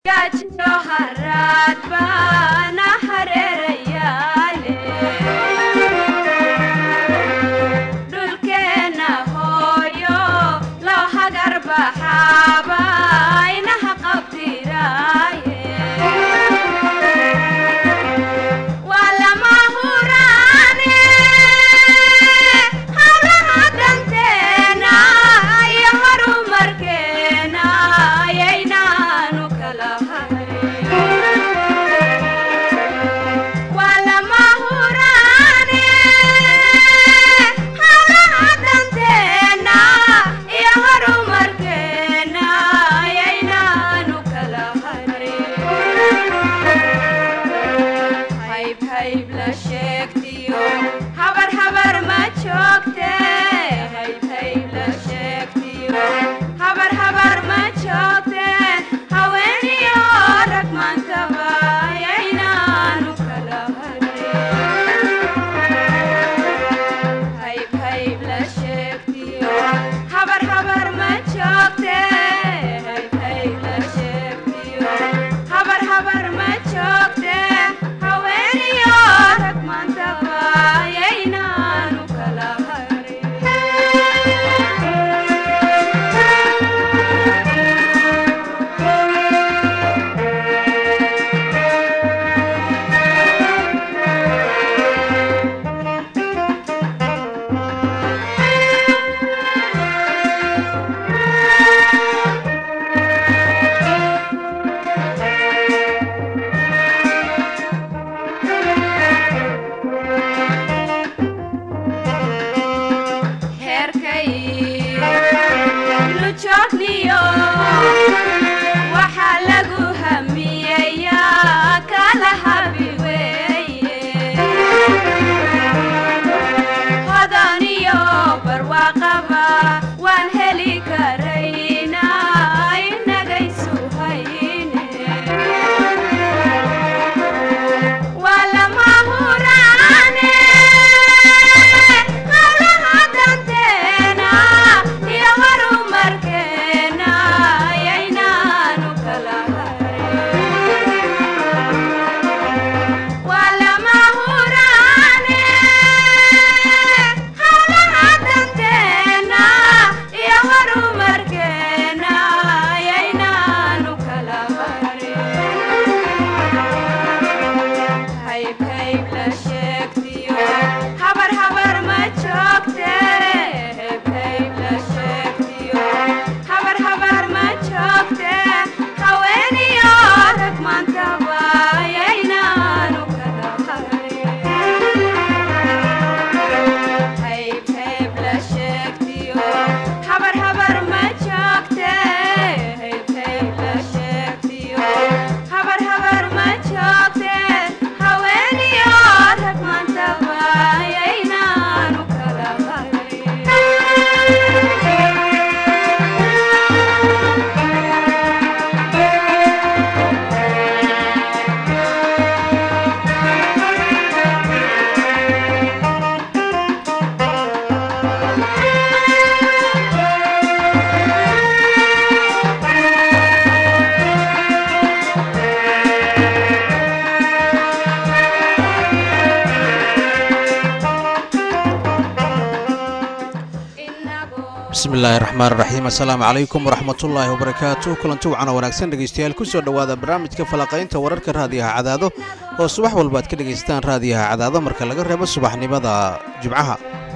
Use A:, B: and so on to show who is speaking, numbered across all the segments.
A: bismillahi raxmaan raxiim assalaamu calaykum waraxmatullaahi wabarakaatu kulanti wacana wanaagsan dhegeystayaal ku soo dhowaada barnaamijka falaqaynta wararka raadiyaha cadaado oo subax walba aad ka dhegaystaan raadiyaha cadaado marka laga reebo subaxnimada jimcaha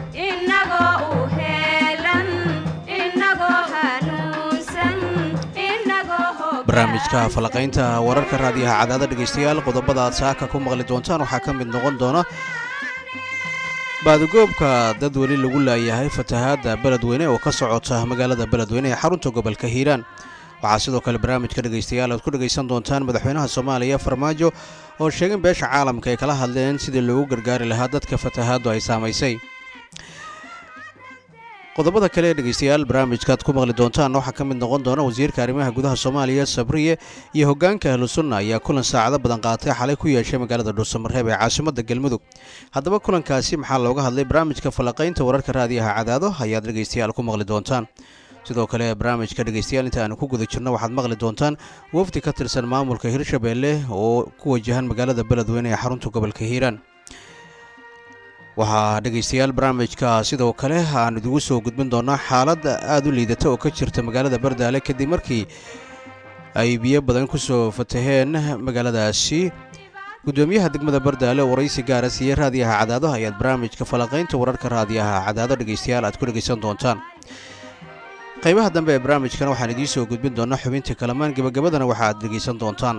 A: barnaamijka falaqaynta wararka raadiyaha cadaado dhegeystayaal qodobada aad saaka ku maqli doontaan waxaa ka mid noqon doona baadigoobka dad weli lagu laayahay fatahaadda beledweyne oo ka socota magaalada beledweyne ee xarunta gobolka hiiraan waxaa sidoo kale barnaamijka dhegaystayaal aad ku dhegaysan doontaan madaxweynaha soomaaliya farmaajo oo sheegin beesha caalamka ay kala hadleen sidii loogu gargaari lahaa dadka fatahaaddu ay saamaysay qodobada kale ee dhegaystayaal barnaamijkaaad ku maqli doontaan waxaa ka mid noqon doona wasiirka arrimaha gudaha soomaaliya sabriye iyo hoggaanka ahlusunna ayaa kulan saacado badan qaatay xalay ku yeeshay magaalada dhuusamareeb ee caasimadda galmudug haddaba kulankaasi maxaa looga hadlay barnaamijka falaqaynta wararka raadiyaha cadaado ayaad dhegaystayaal ku maqli doontaan sidoo kale barnaamijka dhegeystayaal inta aanu ku guda jirno waxaad maqli doontaan wafdi ka tirsan maamulka hirshabeelle oo ku wajahan magaalada beledweyne ee xarunta gobolka hiiraan waxaa dhegeystayaal barnaamijka sidoo kale aan idigu soo gudbin doonaa xaalad aada u liidata oo ka jirta magaalada bardaale kadib markii ay biyo badan ku soo fataheen magaaladaasi gudoomiyaha degmada bardaale oo waraysi gaara siiyey raadiyaha cadaado ayaad barnaamijka falaqaynta wararka raadiyaha cadaado dhegeystayaal aad ku dhegeysan doontaan qaybaha dambe ee barnaamijkan waxaan idiin soo gudbin doonaa xubintii kalamaan gebagabadana waxa aad dhegeysan doontaan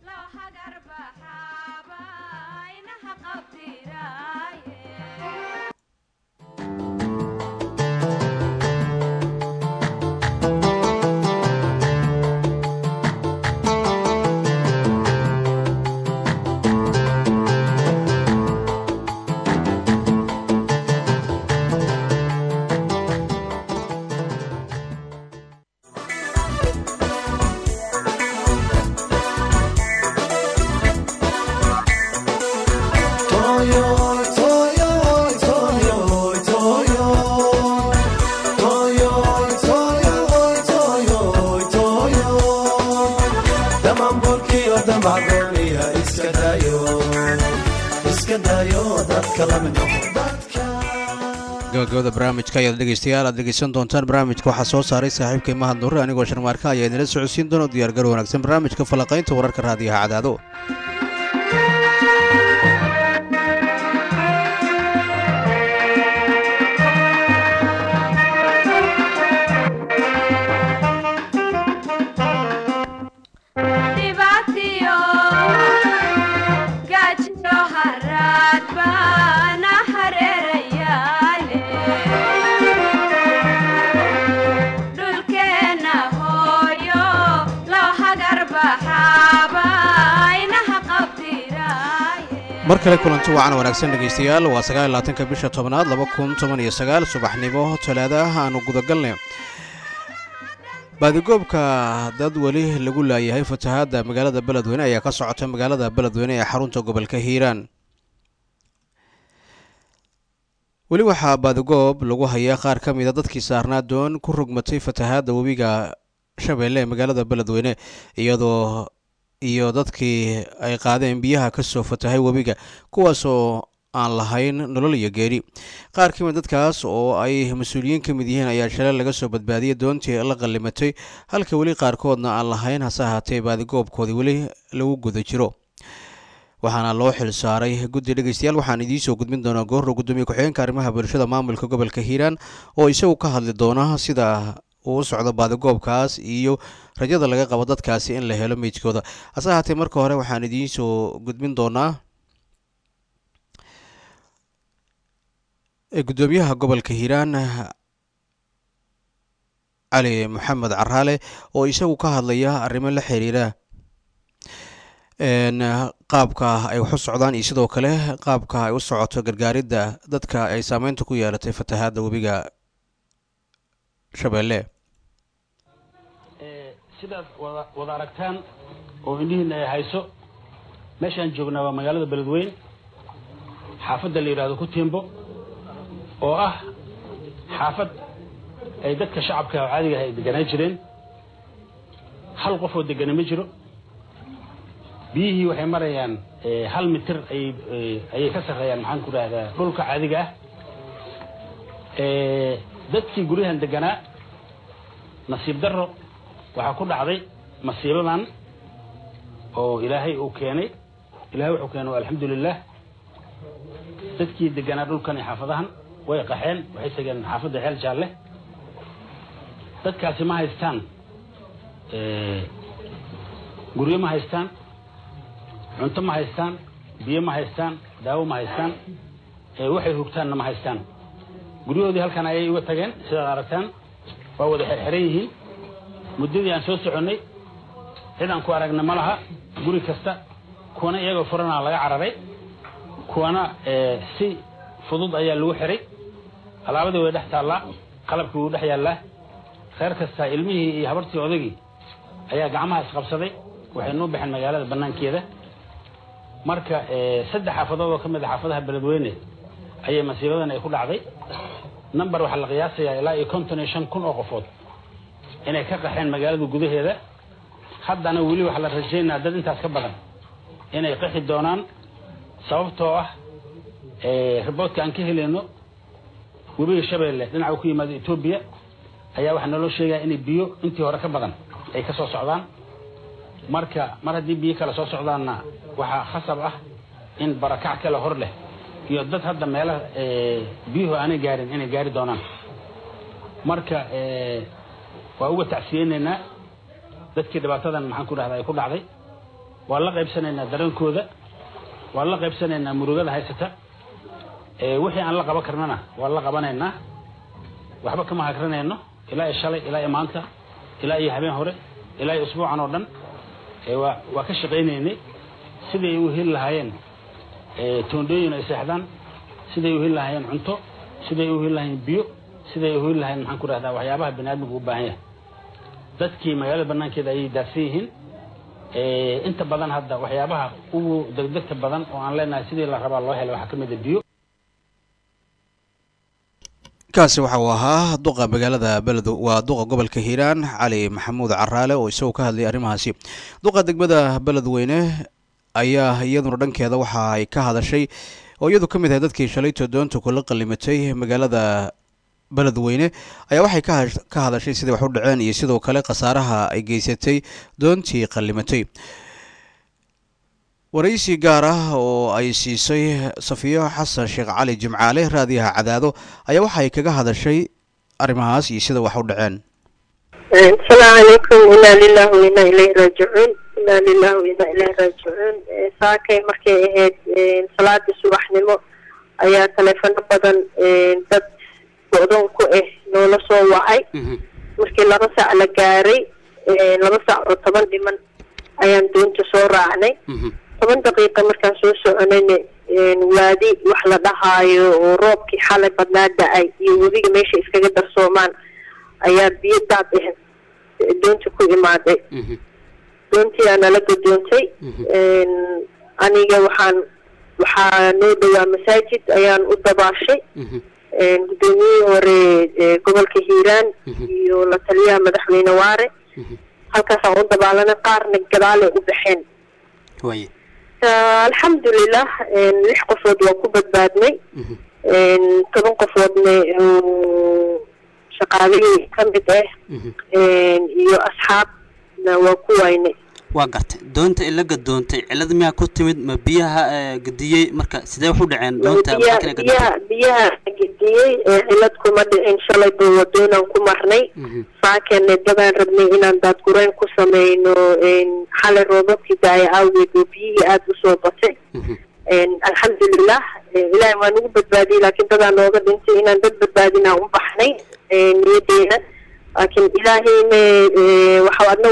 A: gabagabada barnaamijka ayaad dhegeystayaal aad dhegeysan doontaan barnaamijka waxaa soo saaray saaxiibkay mahad nurre anigoo sharmaarka ayaa idinla socodsiin doona diyaargar wanaagsan barnaamijka falaqaynta wararka raadiyaha cadaado mar kale kulanti wacan wanaagsan dhegaystayaal waa sagaal iyo labaatanka bisha tobnaad laba kun toban iyo sagaal subaxnimo talaada aanu gudagalnay baadigoobka dad weli lagu laayahay fatahaadda magaalada beledweyne ayaa ka socota magaalada beledweyne ee xarunta gobolka hiiraan weli waxaa baadigoob lagu hayaa qaar ka mida dadkii saarnaa doon ku rogmatay fatahaadda webiga shabeelle ee magaalada beledweyne iyadoo iyo dadkii ay qaadeen biyaha ka soo fatahay webiga kuwaasoo aan lahayn nolol iyo geeri qaar ka mid dadkaas oo ay mas-uuliyiin ka mid yihiin ayaa shalay laga soo badbaadiyay doontii la qallimatay halka weli qaarkoodna aan lahayn hase ahaatee baadigoobkoodii weli lagu guda jiro waxaana loo xil saaray guddi dhegeystayaal waxaan idiin soo gudbin doonaa goorro gudoomiye ku-xigeenka arrimaha bulshada maamulka gobolka hiiraan oo isagu ka hadli doona sida uu u socdo baadigoobkaas iyo rajada laga qabo dadkaasi in la helo meydkooda hase ahaatee marka hore waxaan idiin soo gudbin doonaa gudoomiyaha gobolka hiiraan cali maxamed caraale oo isagu ka hadlaya arrimo la xiriira qaabka ay wax u socdaan iyo sidoo kale qaabka ay u socoto gargaaridda dadka ay saameynta ku yeelatay fatahaadda webiga shabeelle
B: sidaad wada wada aragtaan oo indhihiina ay hayso meeshaan joognaa waa magaalada beledweyn xaafadda la yidhahdo ku tiimbo oo ah xaafad ay dadka shacabka oo caadiga ah ay deganaan jireen hal qof oo degana ma jiro biyihii waxay marayaan hal mitir ayay ka sarreeyaan maxaan ku dhahdaa dhulka caadiga ah dadkii guryahan deganaa nasiib darro waxaa ku dhacday masiibadan oo ilaahay uu keenay ilahay wuxuu keenay alxamdulilah dadkii deganaa dhulkan iyo xaafadahan way qaxeen waxay tageen xaafadda ceel jaalle dadkaasi ma haystaan guryo ma haystaan cunto ma haystaan biyo ma haystaan daawo ma haystaan waxay hugtaanna ma haystaan guryahoodii halkan ayay uga tageen sidaad aragtaan waa wada xerxeran yihiin muddadii aan soo soconnay cid aan ku aragna ma laha guri kasta kuwana iyagoo furanaa laga cararay kuwana si fudud ayaa lagu xiray alaabadii way dhex taallaa qalabkii wuu dhex yaallaa reer kasta ilmihii iyo habartii odagii ayaa gacmaha isqabsaday waxay nuu baxeen magaalada bannaankeeda marka saddex xaafadood oo ka mid a xaafadaha beledweyne ayay masiibadan ay ku dhacday number waxaa la qiyaasayaa ilaa iyo konton iyo shan kun oo qofood inay ka qaxeen magaalada gudaheeda haddana weli waxaa la rajaynaa dad intaas ka badan inay qaxi doonaan sababtoo ah riboodka aan ka helayno webiga shabeelle dhinaca ku yimaado etoobiya ayaa waxaa naloo sheegaya inay biyo intii hore ka badan ay ka soo socdaan marka mar haddii biyo kale soo socdaanna waxaa khasab ah in barakac kale hor leh iyo dad hadda meelaha biyuhu aanay gaarin inay gaari doonaan marka waa uga tacsiyeynaynaa dadkii dhibaatadan maxaan ku dhahda ay ku dhacday waa la qaybsanaynaa dareenkooda waa la qaybsanaynaa murugada haysata wixii aan la qaban karnana waa la qabanaynaa waxba kama hagranayno ilaa iyo shalay ilaa iyo maanta ilaa iyo habeen hore ilaa iyo usbuucan oo dhan waa waa ka shaqaynaynay siday u heli lahaayeen toondhooyin ay seexdaan siday u heli lahaayeen cunto siday u heli lahaayeen biyo siday u heli lahaayeen maxaan ku dhahdaa waxyaabaha bani aadmigu u baahan yahay dadkii magaalada banaankeeda ayay daadsan yihiin inta badan hadda waxyaabaha ugu degdegta badan oo aan leenahay sidii la rabaa loo helay waxaa ka mid a biyo
A: kaasi waxa uu ahaa duqa magaalada beled waa duqa gobolka hiiraan cali maxamuud caraale oo isagoo ka hadlayay arrimahaasi duqa degmada beledweyne ayaa iyaduna dhankeeda waxa ay ka hadashay oo iyadu ka mid ahay dadkii shalayto doonta kula qalimatay magaalada beledweyne ayaa waxay ka hadashay siday wax u dhaceen iyo sidoo kale khasaaraha ay geysatay doontii qalimatay waraysi gaar ah oo ay siisay safiyo xasan sheekh cali jimcaale raadiyaha cadaado ayaa waxa ay kaga hadashay arrimahaas iyo sida wax u dhaceen
C: asalaamu calaykum inaa lilah wainaa ilayhi raajicuun inaa lilah wainaa ilayhi raajicuun saakay markay ahayd salaadii subaxnimo ayaa taleefano badan dad go-doon ku ah noola soo wacay markii laba sac la gaaray laba sac oo toban dhiman ayaan doonta soo raacnay toban daqiiqa markaan soo soconayna waadi wax la dhahaayo oo roobkii xalay badnaa da-ay iyo webiga meesha iskaga darsoomaan ayaa biyo daad ah doonta ku imaaday doontii aa nala gadoontay aniga waxaan waxaa noo dhowaa masaajid ayaan u dabaashay guddoomiyihii hore gobolka hiiraan iyo la taliyaha madaxweyne waare halkaasaan u dabaalanay qaarna gadaalay u baxeen alxamdulilah lix qofood waa ku badbaadnay toban qofoodna shaqaalihii ka mid ah iyo asxaabna waa ku waynay
D: waa gartay doonta ila gadoontay cilad miyaa ku timid ma biyaha gadiyey marka sidee wax u dhaceen doonta
C: biyaha biyaha gediyey cilad kuma dhicin shalay ba wadoonaan ku marnay saakene dadaan rabnay inaan daadgurayn ku sameyno xalay roobabkii daaya awgeed oo biyihii aada usoo batay alxamdulilah ilaahay waa nagu badbaadiyey laakiin dadaa nooga dhintay inaan dad badbaadinaa u baxnay niyadeena laakiin ilaahayna waxa adna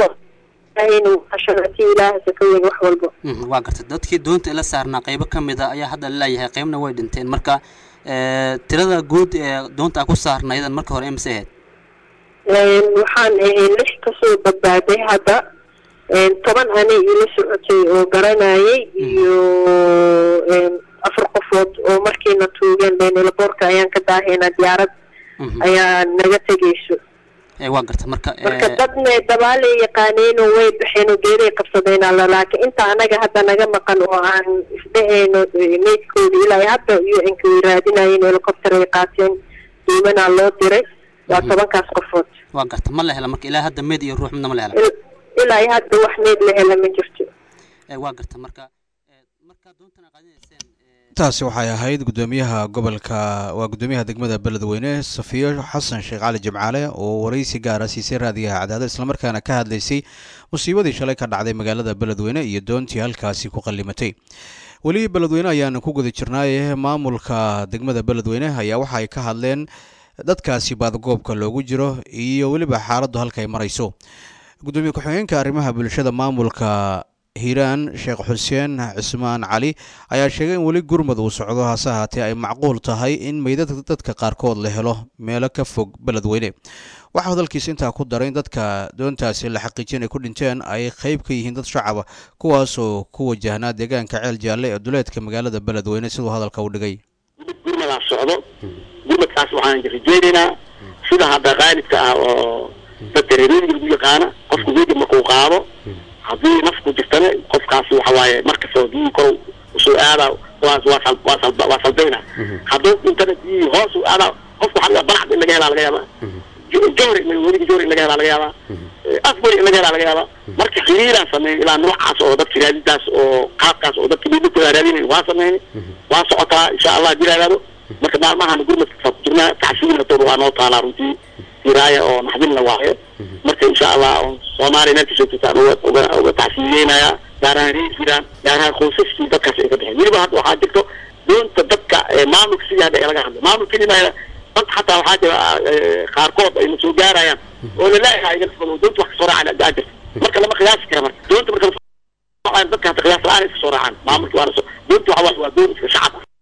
D: waa gartay dadkii doonta ila saarnaa qaybo ka mid a ayaa hadda laleeyahay qaybna way dhinteen marka tirada guud ee doonta a ku saarnaydan marka hore imise ahayd
C: waxaan ahay lix kasoo badbaaday hadda toban anay ila socotay oo garanayay iyo afar qofood oo markiina tuugeen beenelaboorka ayaan ka daahaynaa diyaarad ayaa naga tegayso
D: waa garta marka
C: marka dadna dabaalay yaqaaneenoo way baxeenoo geeday qabsadeen alla laakiin inta anaga hadda naga maqan oo aan isdhahayno meydkooda ilaa hadda iyo inka way raadinayeen helicopter ay qaateen duumanaa loo diray waa tobankaas qofood
D: waa garta ma la hela marka ilaa hadda meyd iyo ruux midna ma la hela
C: ilaa hadda wax meyd la hela ma jirto
D: waa garta marka marka doontan qaadinayseen
A: taasi waxay ahayd guddoomiyaha gobolka waa guddoomiyaha degmada beledweyne safiyo xasan sheekh cali jimcaale oo waraysi gaara siisay raadiyaha cadaado islamarkaana ka hadlaysay musiibadii shalay ka dhacday magaalada beledweyne iyo doontii halkaasi ku qallimatay weli beledweyne ayaanu ku guda jirnaaye maamulka degmada beledweyne ayaa waxa ay ka hadleen dadkaasi baadgoobka loogu jiro iyo weliba xaaladdu halkaay marayso guddoomiye ku-xigeenka arrimaha bulshada maamulka hiiraan sheekh xuseen cismaan cali ayaa sheegay in weli gurmud uu socdo hase ahaatee ay macquul tahay in meydadka dadka qaarkood la helo meelo ka fog beledweyne waxaa hadalkiisa intaa ku daray in dadka doontaasi la xaqiijin ay ku dhinteen ay qayb ka yihiin dad shacaba kuwaasoo ku wajahnaa deegaanka ceel jaalle ee duleedka magaalada beledweyne siduu hadalka u dhigay
E: gurmadaa socdo gurmadkaas waxaan rajeynaynaa sida hadda qaalibka ah oo dadka reerooyinka lagu yaqaana qofku weega markuu qaado haddii naf ku jirtana qofkaasi waxa waaye markastoo biyihii kor usoo aadaa waas waa sal waa sal waa salbayna hadduu dhintana biyihii hoos u aadaa qofku waxaa laga balacd in laga helaa laga yaabaa jowri in weliga jowri in laga helaa laga yaabaa afbari in laga helaa laga yaabaa marka xiriiraan sameeyay ilaa noocaas oo dadka raadintaas oo qaabkaas oo dadka midnakooda raadinayn waa sameeyay waa socotaa insha allah hadii la yidhahdo marka maalmahan gurmadka ku jirnaa tacsiina toor waa noo taalaa runtii hiraaya oo naxdin la waayo marka insha allah soomaaliya meel kasoo jirtaan uga uga uga tacsiiyeynaya gaar ahaan reer jiraan gaar ahaan qoysaskii dadkaas ay ka baxeen weliba hadda waxaa jirto doonta dadka maamulka sidii hadda ee laga hadlay maamul kelima dad xataa waxaa jira qaarkood ayna soo gaarayaan oo laleeyahay iga fado doonta wax kasoo raacan aa jirta marka lama qiyaasi kara marka doonta marka dadka hata qiyaas la-aan iska soo raacaan maamulki waana so doonta waxa waaye waa doon iska shacab ah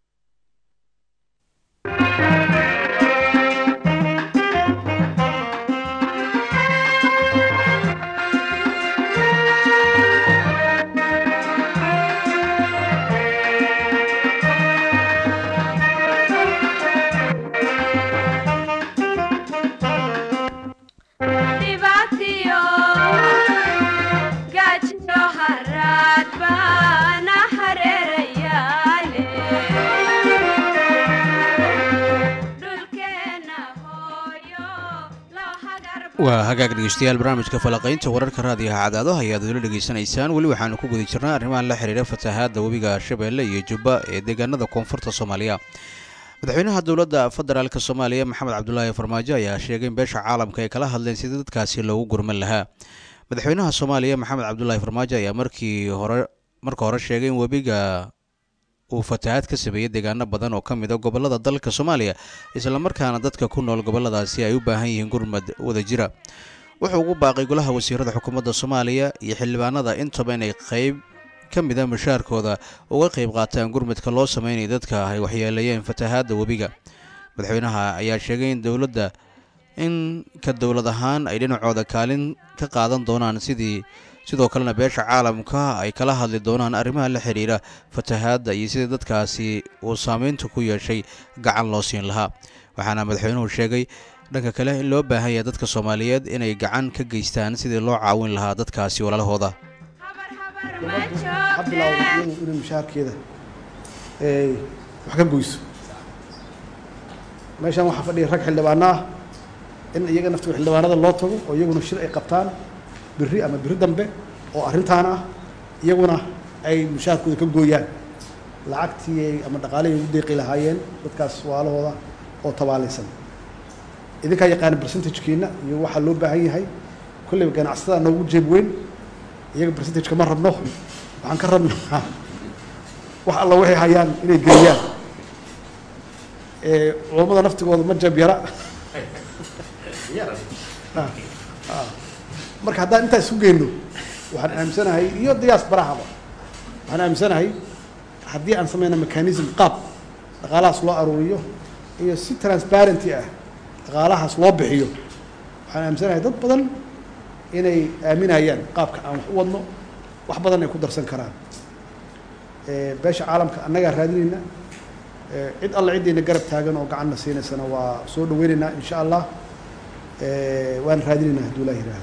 A: waa hagaag dhegeystayaal barnaamijka falaqaynta wararka raadiyaha cadaado ayaad weli dhegaysanaysaan weli waxaanu ku guda jirnaa arrimahan la xiriira fatahaadda webiga shabeelle iyo jubba ee deegaanada koonfurta soomaaliya madaxweynaha dowladda federaalk soomaaliya maxamed cabdulaahi farmaajo ayaa sheegay in beesha caalamka ay kala hadleen sidii dadkaasi loogu gurman lahaa madaxweynaha soomaaliya maxamed cabdulaahi farmaajo ayaa markii hore marka hore sheegay in webiga uu fatahaad ka sameeyey deegaano badan oo ka mid a gobollada dalka soomaaliya islamarkaana dadka ku nool gobolladaasi ay u baahan yihiin gurmad wada jira wuxuu ugu baaqay golaha wasiirada xukuumadda soomaaliya iyo xildhibaanada intaba inay qayb ka mid a mushaarkooda uga qayb qaataan gurmadka loo sameynaya dadka ay waxyeeleeyeen fatahaadda webiga madaxweynaha ayaa sheegay in dowladda in ka dowlad ahaan ay dhinacooda kaalin ka qaadan doonaan sidii sidoo kalena beesha caalamka ay kala hadli doonaan arrimaha la xidhiira fatahaadda iyo sidii dadkaasi uu saameynta ku yeeshay gacan loo siin lahaa waxaana madaxweynuhu sheegay dhanka kale in loo baahan yahay dadka soomaaliyeed inay gacan ka geystaan sidii loo caawin lahaa dadkaasi walaalahooda
F: ha bilowda iyadu inay mushaharkeeda wax ka goyso meeshan waxaa fadhiya rag xildhibaano ah in iyaga naftiga xildhibaanada loo tago oo iyaguna shir ay qabtaan biri ama biri dambe oo arrintaan ah iyaguna ay mushaharkooda ka gooyaan lacagtii ama dhaqaalihii ugu deeqi lahaayeen dadkaas waalahooda oo tabaalaysan idinkaa yaqaana percentagekiina iyo waxaa loo baahan yahay kolleyba ganacsatada noogu jeeb weyn iyaga percentageka ma rabno waxaan ka rabnaa wax alla waxay hayaan inay geliyaan culammada naftigooda ma jeeb yara marka haddaan intaa isu geyno waxaan aaminsanahay iyo diyaas barahaba waxaan aaminsanahay haddii aan sameyna mechanism qaab dhaqaalahaas loo aruuriyo iyo si transparenty ah dhaqaalahaas loo bixiyo waxaan aaminsanahay dad badan inay aaminayaan qaabka aan wax u wadno wax badan ay ku darsan karaan beesha caalamka annagaa raadinayna cid alla ciddayna garab taagan oo gacanna siinaysana waa soo dhaweynaynaa insha allah waan raadinaynaa hadduu ilaah yihahdo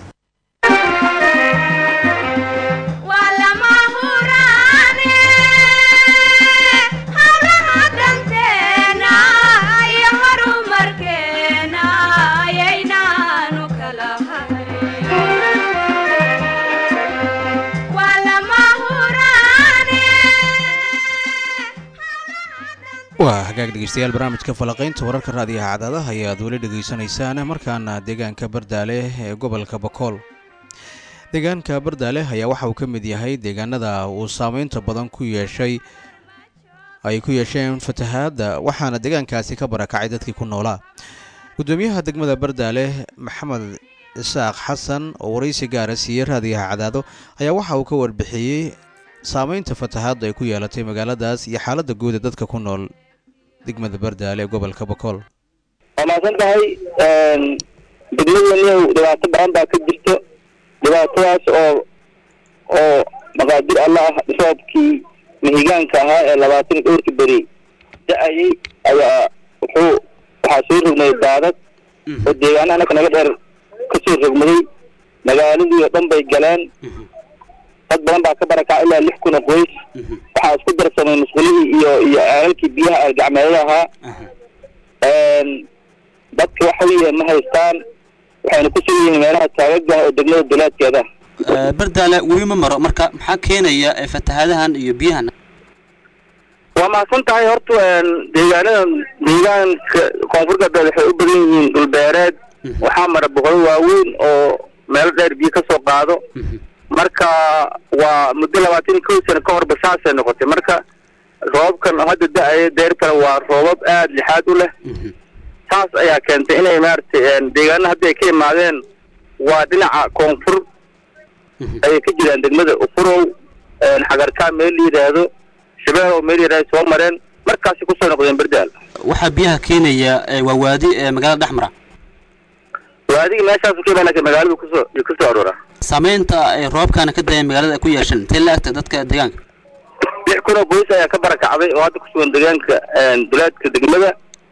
A: waa hagaag dhegeystayaal barnaamijka falaqaynta wararka raadiyaha cadaadaha ayaad weli dhegaysanaysaan markaana deegaanka bardaale ee gobolka bakool deegaanka bardaale ayaa waxa uu ka mid yahay deegaanada uu saameynta badan ku yeeshay ay ku yeesheen fatahaadda waxaana deegaankaasi ka barakacay dadkii ku noolaa guddoomiyaha degmada bardaale maxamed isaaq xasan oo waraysi gaara siiyey raadiyaha cadaado ayaa waxa uu ka warbixiyey saameynta fatahaadda ay ku yeelatay magaaladaas iyo xaaladda guud ee dadka ku nool degmada bardaale ee gobolka bakool
G: waa mahadsan tahay degmadaniyow dhibaato badan baa ka jirto dhibaatadaas oo oo maqaadir alla ah dhisoobkii mahigaanka ahaa ee labaatan iyo dhowrka beri da-ayay ayaa wuxuu waxaa soo rognay daadad oo deegaanaha naka naga dheer kasoo rogmaday magaaladii oo dhan bay galeen dad badan baa ka barakacay ilaa lix kun oo qoys waxaa isku darsamay musqulihii iyo iyo ceelalkii biyaha aalgacmeedada ahaa dadka waxa weeye ma haystaan waxayna ku sugan yihiin meelaha taagagah oo degmada dulaadkeeda
D: Eh, bardaale weli ma maro marka maxaa keenaya eh, fatahaadahan iyo biyahan
G: waa mahadsan tahay horta deegaanada deegaanka koonfur galbeed waxay u badan yihiin dhulbeereed waxaa mara boqolo waaweyn oo meelo dheer biyo ka soo qaado marka waa muddo labaatan iyo kow sano ka horba saasay noqotay marka roobabkan oo hadda da-aya deertana waa roobab aada lixaad u leh saas ayaa keentay inay maaragtay deegaana hadda ay ka imaadeen waa dhinaca koonfur ayay ka jiraan degmada ufurow xagarkaa meel la yidhaahdo shabeelow meel yidhahdo soo mareen markaasi kusoo noqdeen berdaal
D: waxaa biyaha keenaya eh, waa waadi eh, magaalada dhexmara
G: waadiga meeshaasu ka imaan laakiin magaaladu kusoo kusoo aroora
D: saameynta ay roobkana ka daya magaalada ay ku yeesheen intee la agta dadka deegaanka
G: lix kun oo boys ayaa ka barakacday oo hadda kusugan deegaanka dulaadka degmada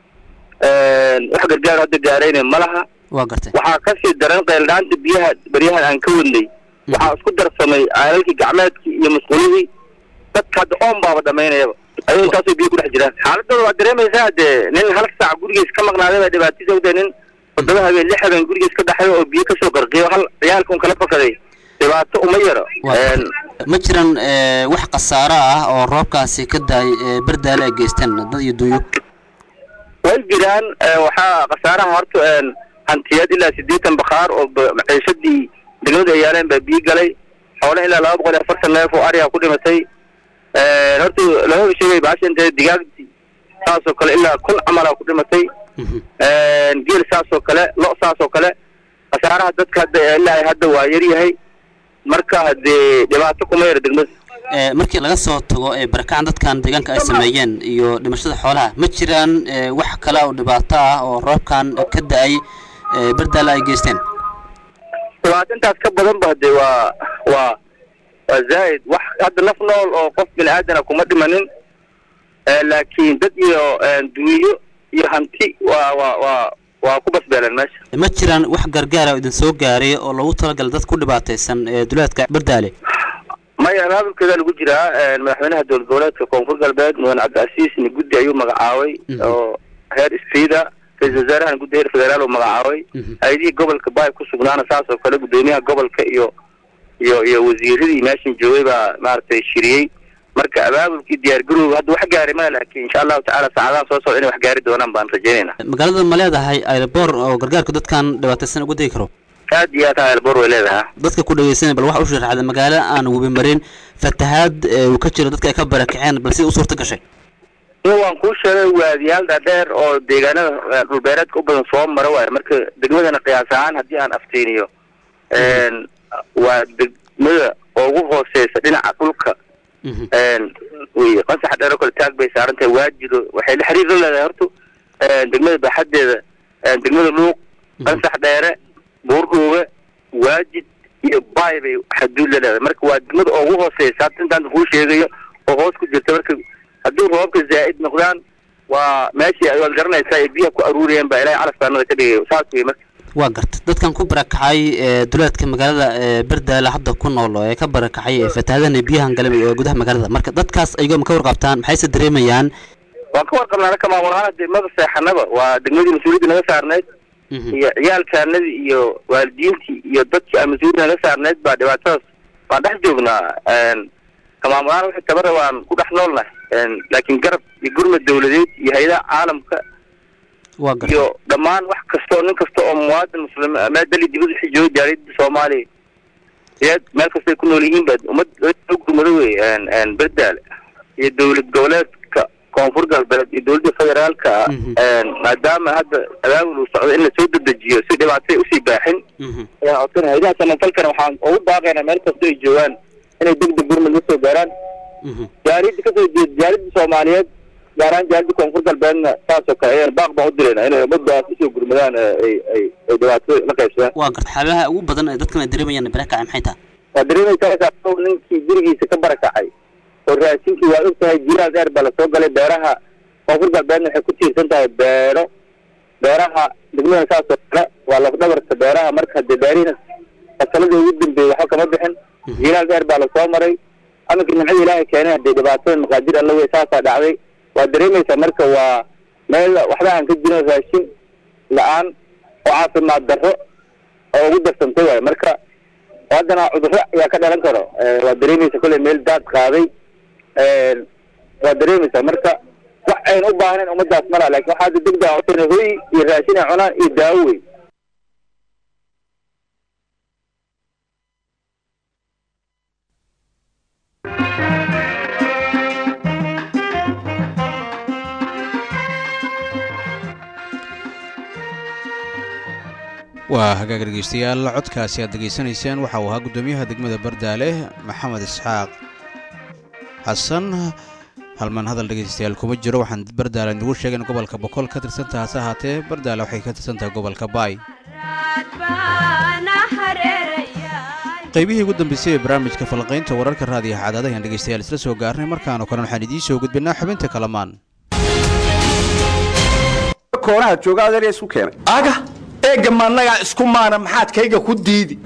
G: wax gargaar hadda gaarayna ma laha
D: waa gartay
G: waxaa kasii daran qeeldhaanta biyaha beryahan aan ka wadnay waxaa isku darsamay caalalkii gacmeedkii iyo musqulihii dadka hadda oon baaba dhamaynayaba ayuu intaasoo biyo ku dhex jiraan xaaladooda waa dareemaysaa dee nin hal saac gurigiis ka maqnaaday baa dhibaatisa u nin toddoba habeen lix habeen gurigiis ka dhaxayo oo biyo kasoo qarqiyo hal ciyaalka un kala fakaday dhibaato uma yaro
D: Waa- ma jiran eh, wax khasaaro ah oo roobkaasi ka daay eh, bardaale ay geysteen dad iyo duuyo
G: way jiraan eh, waxaa khasaaraha horta een, hantiyeed ilaa siddeetan bakhaar oo ba- maciishadii degmadu ay yaaleen baa biyo galay xoole ilaa laba boqol iyo afartan neef oo ariga ku dhimatay Een, horta lama sheegay baasha intee digaagtii saasoo kale ilaa kun camalaa ku dhimatay Een, geel saasoo kale lo saasoo kale khasaaraha dadka hadda ilaa hadda waa yar yahay marka hadee dhibaato kuma yara degmada
D: Eh, markii laga soo tago ee barakacan dadkan deegaanka ay sameeyeen iyo dhimashada xoolaha ma jiraan eh, wax kale oo dhibaato ah oo roobkan ka da-ay eh, bardaale ay geysteen
G: dhibaato intaas ka badan ba hadee waa waa waa zaa'id wax hadda naf nool oo qof bini aadana kuma dhimanin Eh, laakiin dad iyo eh, duwiyo iyo hanti waa waa waa waa ku basbeeleen meesha
D: ma jiraan wax gargaara oo idin soo gaaray oo loogu talagalay dad ku dhibaataysan ee duleedka bardaale
G: maya abaabulkeeda lagu jiraa eh, madaxweynaha dowlad goboleedka koonfur galbeed mudan cabdicasiisni guddi ayuu magacaabay oo heer istriida ra-iisul wasaarahan guddi heer federaal uu magacaabay hay-adihii gobolka baay ku sugnaana saas oo kale guddoomiyaha gobolka iyo iyo iyo wasiiradii meeshan joogay baa maaragtay shiriyey marka abaabulkii diyaargarowga hadda wax gaaray male laakiin insha allahu tacaala saacadaha soo socda inay wax gaari doonaan baan rajaynayna
D: magaalada ma leedahay aeroboor oo gargaarka dadkan dhibaataysan uga degi karo
G: aad iyo aad elbor way leedahay
D: dadka ku dhegeysanaya bal waxa u sharaxda magaalo aan webi marin fatahaad ee uu ka jiro dadka ay ka barakaceen bal sida u suurta gashay
G: in waan kuu sheegay waadiyaal dhaadheer oo deegaanada eh, dhulbeereedka u badan soo mara waayo marka degmadana qiyaas ahaan haddii aan afteeniyo een, waa degmada ugu hooseysa dhinaca dhulka een, wey qasaxa dheer oo kale taag bay saaran tahay waajido waxay la xiriir la leedahay horta een, degmada baaxadeeda een, degmada luuq qasax dheere buurdhuube waajid iyo baay bay xaduud la leedahay marka waa degmada ugu hooseysa hadda intaan kuu sheegayo oo hoos ku jirta marka haddii roobabka zaa'id noqdaan waa meeshii ay waad garanaysaa ay biyaha ku aruuriyeen baa ilaahay calafkaanada ka dhigay saas wey marka
D: waa garta dadkan ku barakacay ee duleedka magaalada ee bardaale hadda ku nool oo ee ka barakacay ee fatahaadahan iyo biyahan galay ee gudaha magaalada marka dadkaas ayagoo ma ka warqabtaan maxayse dareemayaan
G: waan ka warqabnaa anaka maamul ahaan degmada seexanaba waa degmadii mas-uuliyadda naga saarneyd iyo ciyaalkaanadii iyo waalidiintii iyo dadkii aan mas-uuliyadda naga saarneyd baa dhibaatadaas waan dhex joognaa een, ka maamul ahaan wixii tabara waan ku dhex noolnahay een, laakiin garab iyo gurmad dawladeed iyo hay-adaha caalamka
D: waa garta
G: iyo dhammaan wax kasta oo nin kasta oo muwaadin muslim meel dali dibad wixii jooga jaaliyadda soomaaliya iyad meel kastay ku nool yihiin baa ummad gurmado wey een een berdaale iyo dowlad goboleedka koonfur galbeed iyo dowladda federaalka ah een maadaama hadda abaabul uu socdo in lasoo dedejiyo si dhibaatay usii baaxin ayaan codsan haydaha samafalkana waxaan ugu baaqaynaa meel kasta ay joogaan inay deg deg gurmad la soo gaaraan jaaliyadda kasoo jeeda jaaliyadda soomaaliyeed gaar ahaan jaaliyadda koonfur galbeedna saasoo kale ayaan baaq baan u dirayna inay ummadaas usoo gurmadaan ee ay ay ay dhibaatada la qaybsadaan
D: waa garta xaalaha ugu badan ee dadkan ay dareemayaan barakacay maxay tahay
G: waa dareemaysaa isaga ninkii gurigiisa ka barakacay oo raashinkii waa og tahay jilaal dheer baa lasoo galay beeraha koonfur galbeedna waxay ku tiirsan tahay beero beeraha degmada saas oo kale waa lafdhabarta beeraha marka dee beerihina fasaladii ugu dambeeyey waxba kama bixin jiilaal dheer baa lasoo maray aminka nimcada ilaahay keenay hadee dhibaatada maqaadir alla wey saasaa dhacday waa dareemaysaa marka waa meel waxba aan ka jirin raashin la-aan oo caafimaad darro oo ugu darsantay waayo marka haddana cudurro ayaa ka dhalan karo waa dareemaysa kolley meel daad qaaday waa dareemaysaa marka wax ayna u baahnayn ummadaas malaa lakin waxaa hadda degdeg codsan hoy iyo raashin ay cunaan iyo daawo wey
A: waa hagaag dhegeystayaal codkaasi aad degeysanayseen waxa uu ahaa guddoomiyaha degmada bardaale maxamed isxaaq xasan halmaan hadal dhegeystayaal kuma jiro waxaan bardaale nugu sheegay in gobolka boqol ka tirsantaha hase ahaatee bardaale waxay ka tirsantahay gobolka baay qaybihii ugu dambeysay ee barnaamijka falanqaynta wararka raadiyaha cadaada ayaan dhegeystayaal isla soo gaarnay markaanoo kale waxaan idiin soo gudbinaa xubinta kalamaan
H: koonaha jooga adeer isku keenay aga eega maanagaa isku maana maxaad kayga ku diidi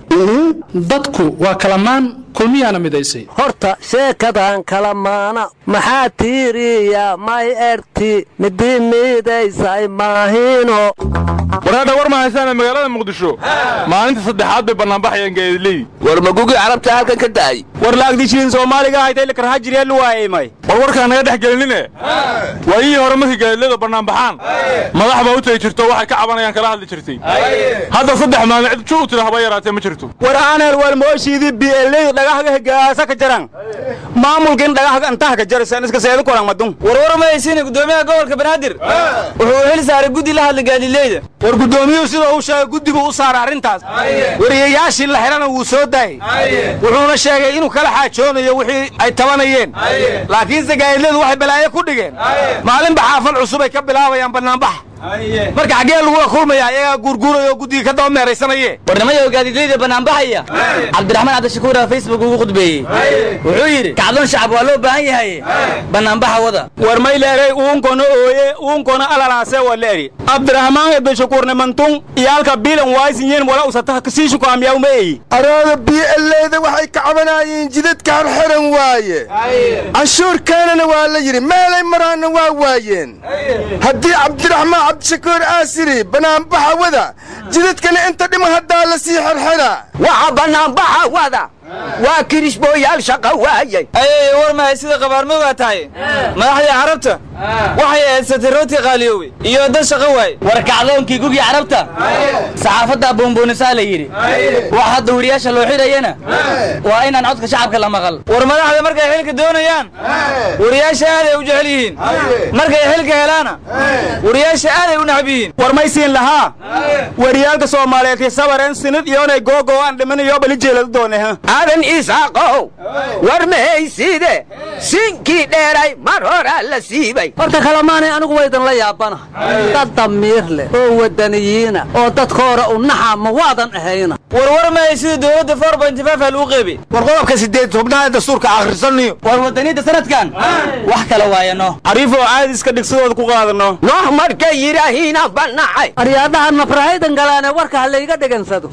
I: dadku waa kalamaan kulmiyaana midaysay
J: horta sheekadan kala maana maxaa tiiriya may erti midi miidaysay maahino
K: wareedha war ma haysaane magaalada muqdisho maalinta saddexaad bay bannaanbaxayeen geediley
L: war magugii carabta halkan ka daayey
K: war laagdishiin soomaaliga haytay lakarha jiryeelu waaymay war warkaa naga dhex gelinine waayihii hore markii geedilada bannaanbaxaan madax baa u tagi jirto waxay ka cabanayaan kala hadli jirtay hadda saddex maalin cid ju u tira haba yaraatee ma jirto
M: war aanel walmooshiidii bieley dhagahaga hegaasa ka jaran maamulkin dhagahaga antaha ka jarasan iska seedu koran madun
N: warwar ma haysiine guddoomiyaha gobolka banaadir wuxuu hel saaray guddi la hadla gaadileyda
M: war guddoomiyuhu sida uu sheegay guddigu u saaray arrintaas wariyayaashii la xidhana wuu soo daayey wuxuuna sheegay inuu kala xaajoonayo wixii ay tabanayeen laakiinse gaadileydu waxay balaayo ku dhigeen maalinba xaafad cusub ay ka bilaabayaan bannaanbax marka xaggee lagula kulmaya ayagaa guurguuraya oo guddiga ka daba meeraysanaye
N: warnimada gaadiidleyda bannaanbaxaya cabdiraxmaan cabdishakuura facebook ugu khudbeeyey wuxuu yidhi kacdoon shacab waa loo baahan yahay bannaanbaxa wada
M: war may leeray uunkona ooye uunkona alalaase waa leeri cabdiraxmaan cabdishakuurne mantun iyo halka biilan waaysinyeen wala usataha kasiishu kaamiyaw ma eyi
H: arooda bieleyda waxay ka cabanayeen jidadkaan xiran waaye canshuurkaanana waa la yidhi meelay maraanna waa waayeen haddii cabdiraxmaan cabdishakuur aasiri bannaanbaxa wada jidadkana inta dhima haddaa la sii xirxira
J: waxa bannaanbaxa wada waa kirishbooyaal shaqa waayey
N: ayay war mahay sida qabaarmoogaa tahay madaxdii carabta waxay eedsatay rooti qaaliyoowe iyo dad shaqo waay war kacdoonkii gugii carabta saxaafadda boonboonisaa la yidhi wax hadda weriyaasha loo xidhayana waa inaan codka shacabka la maqal war madaxda markay xilka doonayaan weriyaasha aaday u jecel yihiin markay xilka helaana weriyaasha aaday u nacab yihiin
M: war may siin lahaa wariyaalka soomaaliyeed sabareen sinid iyoonay googoo aan dhimanayo bali jeeladu doone
J: aadan isaaqow war mahayside sinkii dheeray mar horaa la siibay horta kalamaanay anigu waydan la yaabanahay dad damiir leh oo wadaniyiina oo dadka hore u naxa ma waadan ahayna
N: warwar mahay sida dowladda four point five aa lagu qeybay
M: war qodobka sideed tobnaad dastuurka akhrisaniyo
N: war wadaniinta sanadkan wax kale waayano
M: cariifoo caadi iska dhigsadooda ku qaadano
J: noox markay yidhaahiina bannacay aryaadahan mafrahaydan galaane warka ha layga dhegansado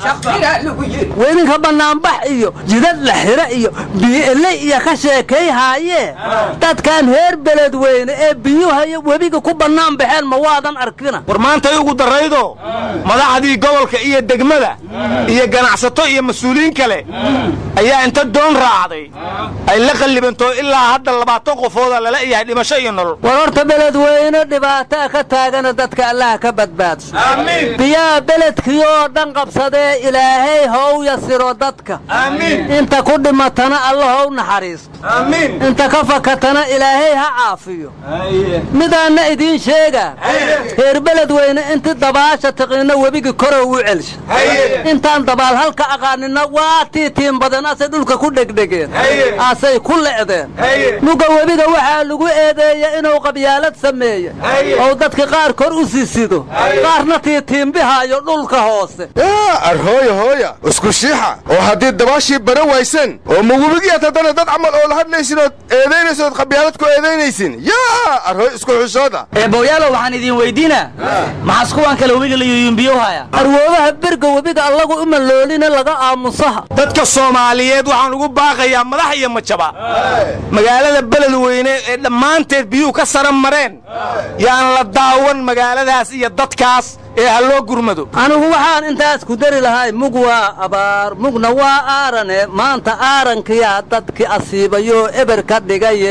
J: weydinka bannaanbax iyo jidad la xira iyo biile iyo ka sheekay haayee dadkan heer beledweyne ee biyuhaiyo webiga ku bannaan baxeen ma waadan arkina
M: war maantay ugu darraydo madaxdii gobolka iyo degmada iyo ganacsato iyo mas-uuliyiin kale ayaa inta doon raacday ay la qallibantoo ilaa hadda labaatan qofooda lala yahay dhimasho iyo nolol
J: war horta beledweyne dhibaataa ka taagana dadka allaha ka badbaadso biyaha beledkii oo dhan qabsadee ilaahay how yasiro dadka inta ku dhimatana alla how naxariisto inta ka fakatana ilaahay ha caafiyo midaanna idiin sheegaa reer beledweyne inti dabaasha tiqinna webigi korow u celsha intaan dabaal halka aqaanina waa tiitiin badan asay dhulka ku dhegdhegeen asay ku le'deen nuga webiga waxaa lagu eedeeya inuu qabyaalad sameeye oo dadka qaar kor u sisido qaarna tiitiimbihaayo dhulka hoose
H: arhooya hooya isku shiixa oo haddii dabaashii bara waysan oo mawubigiyaad haddana dad camal oo la hadlaysin ood eedaynaysood qabyaalad ku eedaynaysin yaa arhoy isku xushooda
N: eebowyaalow waxaan idin weydiinaa maxaas kuwan kale webiga la yuyumbiyo haya
J: arwoobaha berga webiga allagu uma loolina laga aamusaha
M: dadka soomaaliyeed waxaan ugu baaqayaa madax iyo majaba magaalada beledweyne ee dhammaanteed biyuhu ka saran mareen yaan la daawan magaaladaas iyo dadkaas ee ha loo gurmado
J: anigu waxaan intaas ku dari lahay mug waa abaar mugna waa aarane maanta aarankiyaa dadki asiibayo eber ka dhigaye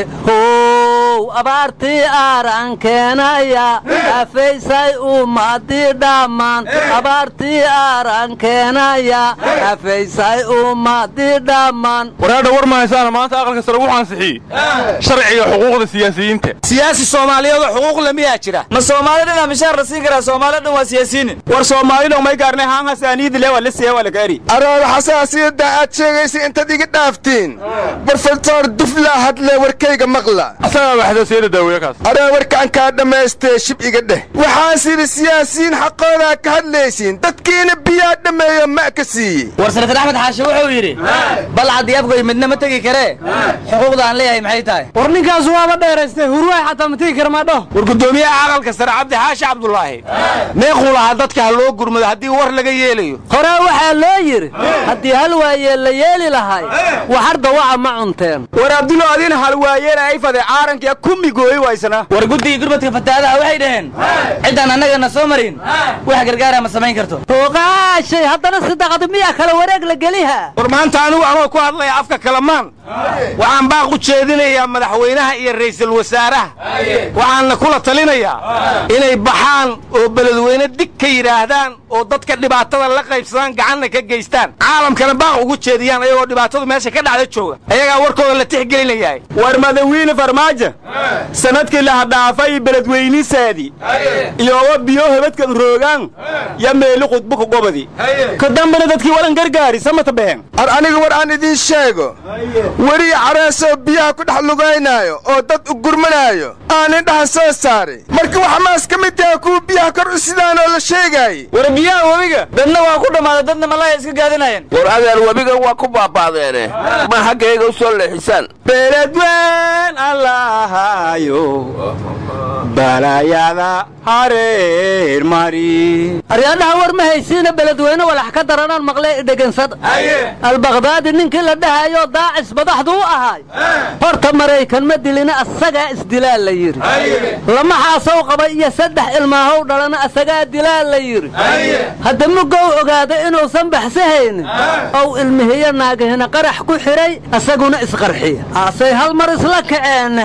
J: how abaartii aaran keenaya afaysay ummadii dhammaan abaartii aaran keenaya afaysay ummadii dhammaan
K: waraadha war mahaysaana maanta aqalka sare wuxuu ansixiyey sharciga xuquuqda siyaasiyiinta
M: siyaasi soomaaliyeedoo xuquuq le miyaa jira
N: ma soomaali dhanaa mishaar la siin karaa soomaali dhan waa siyaasiyiin
M: war soomaalidho may gaarnay haan hasaaniidile waa la siya waa laga eri
H: arooda xasaasiyadda aad sheegaysa intaad iga dhaaftiin barfaltoor duflaa hadle warkayga maqla
K: asagaa waxdaasiyada daaweeye kaas
H: aroo warkaan kaa dhammaystee shib iga dheh waxaas yidhi siyaasiyiin xaqoodaa ka hadlaysiin dadkiina biyaa dhammeeyo ma ka siiyey
N: war senatar axmed xaashi wuxuu yidhi balcad iyo afgoy midna ma tegi karee xuquuqda aan leeyahay maxay tahay
O: war ninkaas waaba dheeraystay hurwaay xataa ma tegi kara maadho
M: war guddoomiyaha aqalka sare cabdi xaashi cabdulaahi meequu lahaa dadka ha loo gurmado haddii war laga yeelayo
J: hore waxaa loo yidhi haddii hal waayee la yeeli lahay waxar dawaca ma cunteen
M: war abdulo adin halwaayeen ay fade caarankiya kumi gooyi waysana
N: war guddigii gurmadka fataadaha waxay dhaheen ciddaan annagana soo marin wax gargaara ma samayn karto
J: hoogaashay haddana sidaqad miyaa kale wareeg la geliha
M: war maanta anigu anoo ku hadlaya afka kalamaan waxaan baaq u jeedinayaa madaxweynaha iyo ra'iisul wasaaraha waxaanna kula talinayaa inay baxaan oo beledweyne dig ka yidhaahdaan oo dadka dhibaatada la qaybsadaan gacanna ka geystaan caalamkana baaq ugu jeediyaan ayagoo dhibaatadu meesha ka dhacda jooga ayagaa warkooda la tixgelinayahay war madawiine farmaajo sanadkii la hadhaafay beledweynisaadii iyowa biyo hebadkan roogaan ya meeli qudbuka gobadi ka dambana dadkii walan gargaari samata been
H: ar aniga war aan idiin sheego weriya careesoo biyaha ku dhex lugaynaayo oo dad u gurmanaayo aan indhaha soo saaray marka waxa maas ka mid taha kuwa biyaha kor u sidaan oo la sheegaayey
N: war biyaha webiga dadna waa ku dhammaaday dadna malaya iska gaadinayeen
L: war adeer webiga waa ku baabaadeene ma xaggayga u soo leexisaan
M: beledween allahayo balayada hareer mari
J: aryaadhaha war ma haysiina beledweyne walax ka daranaan maqlee idhegansada albakdaadi ninkii la dhahayo daacis madaxdu u ahaay horta maraykan ma dilina asagaa isdilaa la yidhi lama xaasow qaba iyo saddex ilmaahow dhalana asagaa dilaa la yidhi hadda mugow ogaada inuusan baxsahaynin ow ilmihiyo naagahina qarax ku xidhay asaguna isqarxiya asay hal mar isla kaceen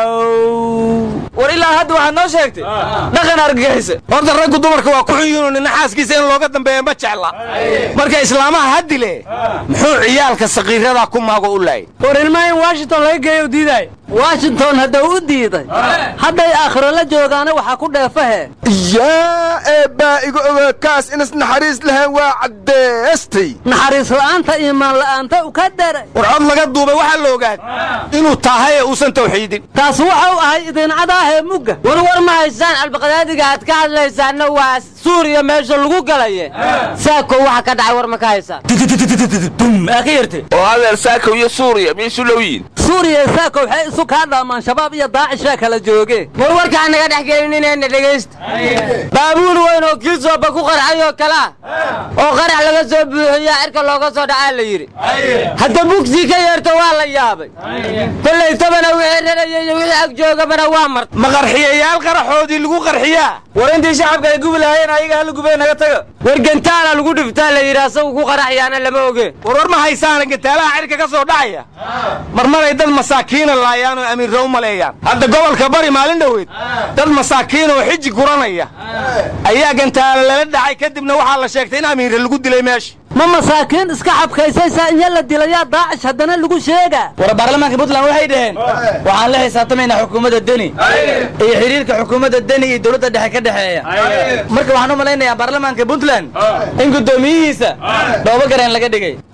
N: war ilaa hadda waxaad noo sheegtay dhaqan argagixisa
M: horta raggu dumarka waa ku xun yihiin nin xaaskiisa in looga dambeeya ma jecla marka islaamaha ha dile muxuu ciyaalka sakiirada ku maago u laayay
O: war ilmaha in washington laga geeyo diidaay
J: washington haddau u diiday hadday aakhiro la joogaana waxaa ku dheefahe
H: yaa eebbaa iga oga kaas inas naxariis lahayn waa caddeestay
J: naxariis la'aanta iimaan la'aanta u ka daray
M: war cod laga duubay waxaa la ogaad inuu tahay ee uusan tawxiidin
J: taas waxau ahay idincadaahee mugga
O: warwar ma haysaan albaqdaadiga aad ka hadlaysaanna waa suuriya meesha lagu galaye saako waxa ka dhacay war ma ka haysaan
N: aa ka yartay
L: oo adeer saakow iyo suuriya miyay isu dhow yihin
J: suuriya saako waxay isu kaa dhaamaan shabaab iyo daacishaa kala jooge
O: war warkaa naga dhex gelininaena dhegaysta baabuur weyn oo kii sooba ku qarxay oo kale ah oo qarax laga soo buuxiyaa cirka looga soo dhacaa la yidhi hadda bugsii ka yeerto waa la yaabay kollaytabana wixii raraya iyo wixii ag joogabana waa marta
M: ma qarxiyayaal qaraxoodii lagu qarxiyaa
N: war intii shacabka ay gubi lahaayeen ayaga hala gubee naga taga
O: war gantaala lagu dhiftaa la yidhi asagu ku qaraxyaana lama oge
M: war war ma haysaana gantaalaha cirka ka soo dhacaya marmaray dad masaakiina laayaan oo amiirra u maleeyaan hadda gobolka bari maalin dhoweed dad masaakiin oo xiji guranaya ayaa gantaala lala dhacay kadibna waxaa la sheegtay in amiirra lagu dilay meesha
J: ma masaakiin iska xabkaysaysaa inya la dilayaa daacish haddana lagu sheegaa
N: war baarlamaanka puntland waxay dhaheen waxaan la xisaabtamaynaa xukuumadda deni iyo xidhiirka xukuumadda deni iyo dowladda dhexe ka dhexeeya marka waxaan u malaynayaa baarlamaanka puntland in guddoomiyihiisa dhoobo gareen laga dhigay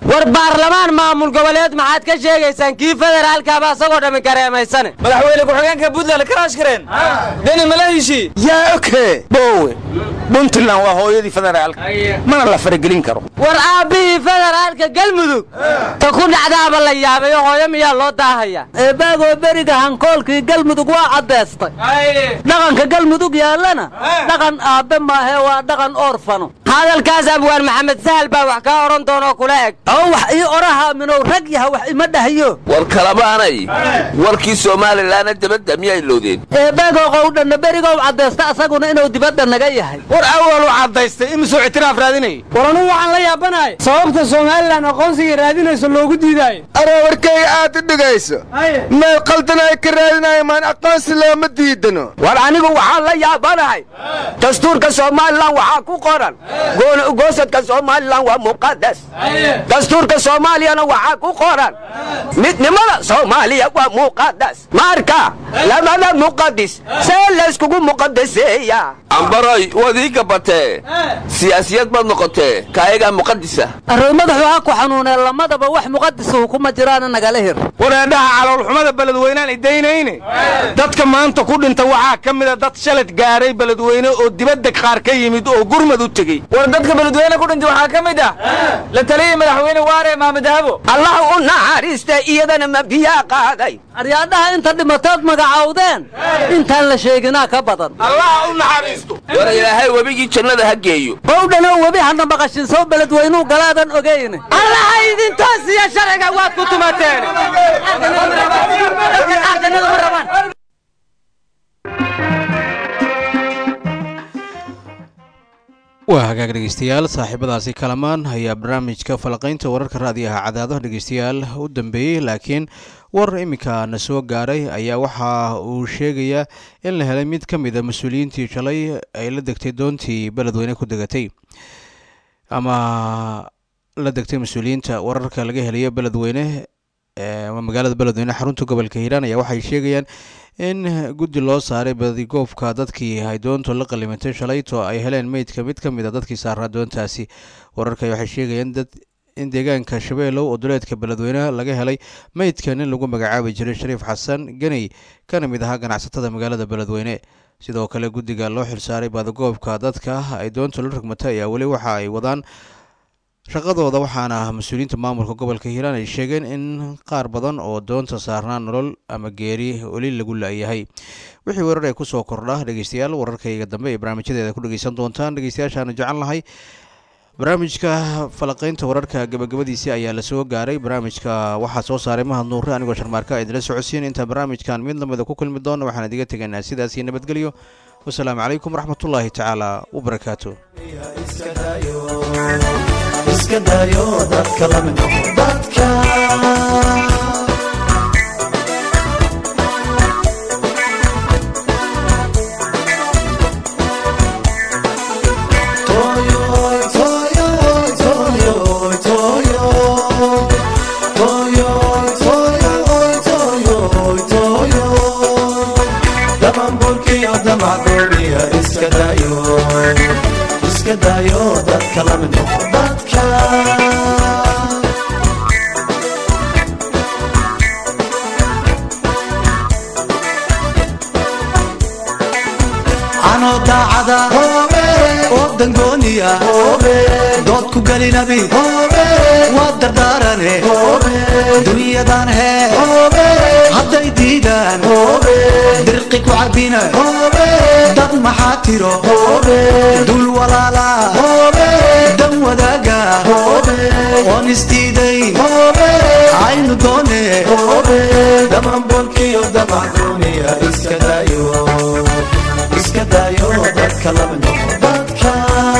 O: war baarlamaan maamul goboleed maxaad ka sheegaysaan kii federaalkaaba asagoo dhammi kareemaysane
N: madaxweyne ku-xigeenka puntland karaash kareen deni malahishii
L: yaa oke bowe puntland waa hooyadii federaalka mana la faragelin karo
O: war aabbihii federaalka galmudug ta ku dhacdaaba la yaabayo hooyo miyaa loo daahaya eebaagoo beriga hankoolkii galmudug waa caddeystay dhaqanka galmudug yaallana dhaqan aabbe maahe waa dhaqan oorfano hadalkaas abwaan maxamed sahal baa wax kaa odhan doonoo kula eg oo wax ii oraha minow rag yaha wax ima dhahayo
L: war kalabaanay warkii somalilanna dibadda miyay loodeen
O: eebaagoo qowdhanna berigow caddaysta asaguna inuu dibadda naga yahay
M: war awal u caddaystay imisuu ictiraaf raadinayay
P: war anugu waxaan la yaabanahay sababta somalilan aqoonsiga raadinayso loogu diidaayo
H: aree warkayga aad u dhigayso meel qaldan ay ka raadinayo maan aqoonsi looma diidano
L: war anigu waxaan la yaabanahay dastuurka somalilan waxaa ku qoran gooni ugoosadka somalilan waa muqadas dastuurka soomaaliyana waxaa ku qoran midnimada soomaaliya waa muqadas marka labada muqadis see layskugu muqadaseeya ambaroy waad ii gabatee siyaasiyad baad noqotee kaayagaa muqadisa
O: arroy madaxu ha ku xanuunee lamadaba wax muqadisuhu kuma jiraana nagala hir
M: wareedhaha caloolxumada beledweynaan idaynayne dadka maanta ku dhinta waxaa ka mida dad shalad gaaray beledweyne oo dibadda qaar ka yimid oo gurmad u tegey
N: war dadka beledweyne ku dhintay waxaa ka mid ah la taliyay madaxweyne waare maamed habo
L: allah u naxariista iyadana ma biyaa qaaday
O: aryaadhaha inta dhimatood magacowdeen intaan la sheeginaa ka badan
M: allah u naxariisto
L: war ilaahay webigii jannada ha geeyo
O: qowdhanoo webi hana maqashin soo beledweynuu galaadan ogayne allaha idintoosiya sharciga waad ku tumateen
A: waa hagaag dhegeystayaal saaxiibadaasi kalamaan ayaa barnaamijka falaqaynta wararka raadiyaha cadaadaha dhegeystayaal u dambeeyey laakiin war iminka na soo gaaray ayaa waxa uu sheegayaa in la helay mid ka mida mas-uuliyiintii shalay ay la degtay doontii beledweyne ku degatay ama la degtay mas-uuliyiinta wararka laga helayo beledweyne magaalada beledweyne xarunta gobolka hiiraan ayaa waxay sheegayaan in guddi loo saaray badigoobka dadkii ay doontu la qalimatay shalayto ay heleen meydka mid ka mid a dadkii saaraa doontaasi wararka waxay sheegayaan dad in deegaanka shabeelow oo duleedka beledweyne laga helay meydkan in lagu magacaabi jiray shariif xasan geney kana mid ahaa ganacsatada magaalada beledweyne sidoo kale guddiga loo xilsaaray badigoobka dadka ay doontu la rogmatay ayaa weli waxa ay wadaan shaqadooda waxaana mas-uuliyiinta maamulka gobolka hiiraan ay sheegeen in qaar badan oo doonta saarnaa nolol ama geeri weli lagu la-yahay wixii warar ee kusoo kordha dhegeystayaal wararkayga dambe ee barnaamijyadeeda ku dhegeysan doontaan dhegeystayaashaana jecel lahay barnaamijka falaqaynta wararka gabagabadiisii ayaa lasoo gaaray barnaamijka waxaa soo saaray mahad nuure anigoo sharmaarka idinla socodsiin inta barnaamijkan mid lamida ku kulmi doona waxaan idiga tegaynaa sidaasii nabadgelyo wasalaamu calaykum waraxmatullaahi tacaala wabarakaatu
Q: iska dayo dadka lamid noqo dadka Toyoy, toyoy, toyoy, toyoy. Toyoy, toyoy, toyoy, toyoy. Damanburkiyo damacdooniya iska dayo iska dayo dadka lamid noqo dadka anoo daacada oo dangooniya dood ku gelinabi waa dardaarane dunyadan hee hadday diidaan dirqi ku cabina dad maxaa tiro dul walaala dan wadaaga oon isdiidayn aynu doone damanbolkiyo damacdooniya iska dayo iska dayo dadka lamid noqo dadka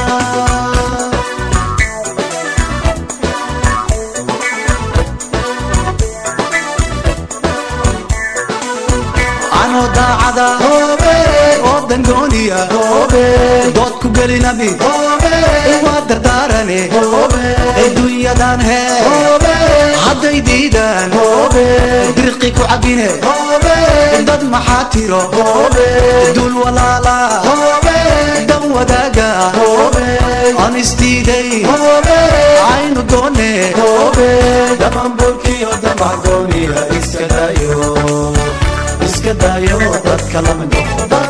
Q: anoo daacada oo dangooniya dood ku gelinabi waa dardaarane adduunyadan hee hadday diidaan dirqi ku cabine dad maxaa tiro dul walaala dan wadaaga aan isdiiday aynu doone dhammaanboolkiyo damac gooniya iska daayo iska daayo dadka lama noqo